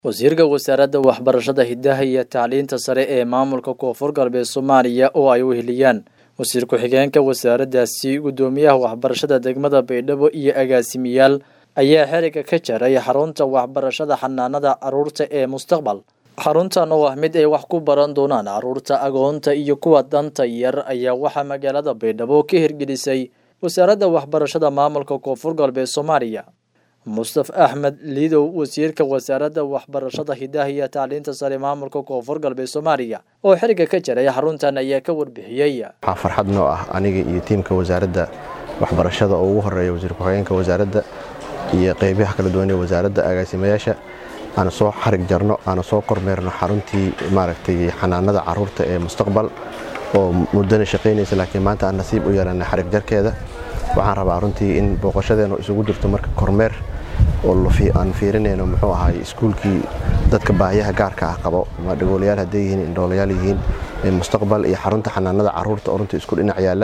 wasiirka wasaaradda waxbarashada hidaha iyo tacliinta sare ee maamulka koonfur galbeed soomaaliya oo ay weheliyaan wasiir ku-xigeenka wasaaraddaasi guddoomiyaha waxbarashada degmada baydhabo iyo agaasimiyaal ayaa xeriga ka jaray xarunta waxbarashada xanaanada caruurta ee mustaqbal xaruntan oo ah mid ay wax ku baran doonaan caruurta agoonta iyo kuwa danta yar ayaa waxaa magaalada baydhabo ka hirgelisay wasaaradda waxbarashada maamulka koonfur galbeed soomaaliya mustaf axmed liidow wasiirka wasaaradda waxbarashada hidaha iyo tacliinta sare maamulka koonfur galbeed soomaaliya oo xeriga ka jaray xaruntan ayaa ka warbixiyey waxaa farxad noo ah aniga iyo tiimka wasaaradda waxbarashada oo ugu horeeya wasiir ku-xigeenka wasaaradda iyo qeybaha kala duwan ee wasaaradda agaasimayaasha aanu soo xarig jarno aanu soo kormeerno xaruntii maaragtay xanaanada caruurta ee mustaqbal oo muddana shaqaynaysa laakiin maanta aan nasiib u yeelana xarig jarkeeda waxaan rabaa runtii in booqashadeenu isugu jirto marka kormeer oo aan fiirinayno muxuu ahaay iskuulkii dadka baahiyaha gaarka ah qabo ama dhagoolayaal hadday yihiin indhoolayaal yihiin mustaqbal iyo xarunta xanaanada caruurta oo runtii isku dhinac yaalla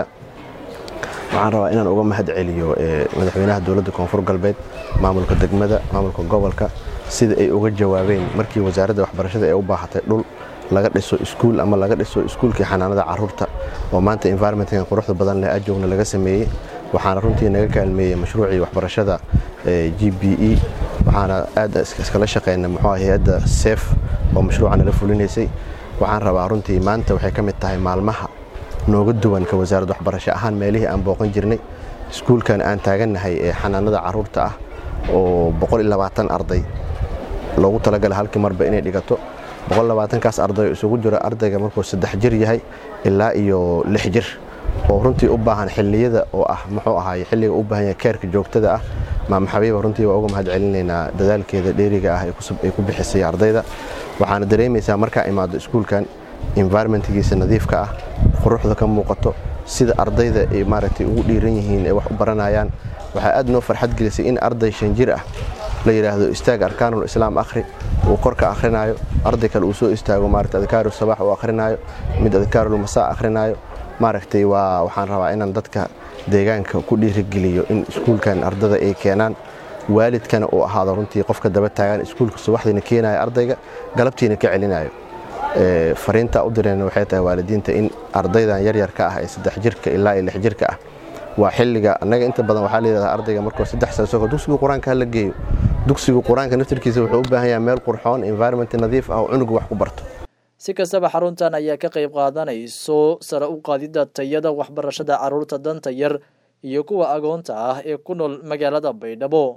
waxaan rabaa inaan uga mahad celiyo madaxweynaha dowladda koonfur galbeed maamulka degmada maamulka gobolka sida ay uga jawaabeen markii wasaaradda waxbarashada ay u baahatay dhul laga dhiso iskuul ama laga dhiso iskuulkii xanaanada caruurta oo maanta environmentkan quruxda badan leh ajoogna laga sameeyey waxaana runtii naga kaalmeeyey mashruucii waxbarashada g b e waxaana aad iskala shaqeyna muxuu hay-adda seef oo mashruuca nala fulinaysay waxaan rabaa runtii maanta waxay ka mid tahay maalmaha nooga duwan ka wasaaradda waxbarasho ahaan meelihii aan booqan jirnay iskuulkan aan taagannahay ee xanaanada caruurta ah oo arday loogu talagala halkii marba inay dhigato kaas arday isugu jiro ardayga markuu saddex jir yahay ilaa iyo lix jir oo runtii u baahan xilliyada oo ah muxuu ahaay xilliga u baahan yahay keerka joogtada ah maama xabiiba runtii waa uga mahad celinaynaa dadaalkeeda dheeriga ah ay ku bixisay ardayda waxaana dareemaysaa markaa imaado iskuulkan environmentgiisa nadiifka ah quruxda ka muuqato sida ardayda ay maaragtay ugu dhiiran yihiin ay wax u baranayaan waxaa aad noo farxad gelisay in arday shan jir ah la yidhaahdo istaag arkaanul islaam akhri uu korka akhrinayo arday kale uu soo istaago maaragtay adkaaru sabax uu akhrinayo mid adkaarul masaa akhrinayo maaragtay waa waxaan rabaa inaan dadka deegaanka ku dhiirigeliyo in iskuulkan ardada ay keenaan waalidkana uu ahaado runtii qofka daba taagan iskuulka subaxdiina keenayo ardayga galabtiina ka celinayo fariinta u direen waxay tahay waalidiinta in ardaydan yaryarka ah ee saddex jirka ilaa iyo lix jirka ah waa xilliga annaga inta badan waxaa layidhahdaa ardayga markuu saddex sano soo dugsiga qur-aanka hala geeyo dugsiga qur-aanka naftirkiisa wuxuu u baahan yahay meel qurxoon environment nadiif ah oo cunugu wax ku barto si kastaba xaruntan ayaa ka qayb qaadanayso sare u qaadidda tayada waxbarashada caruurta danta yar iyo kuwa agoonta ah ee ku nool magaalada baydhabo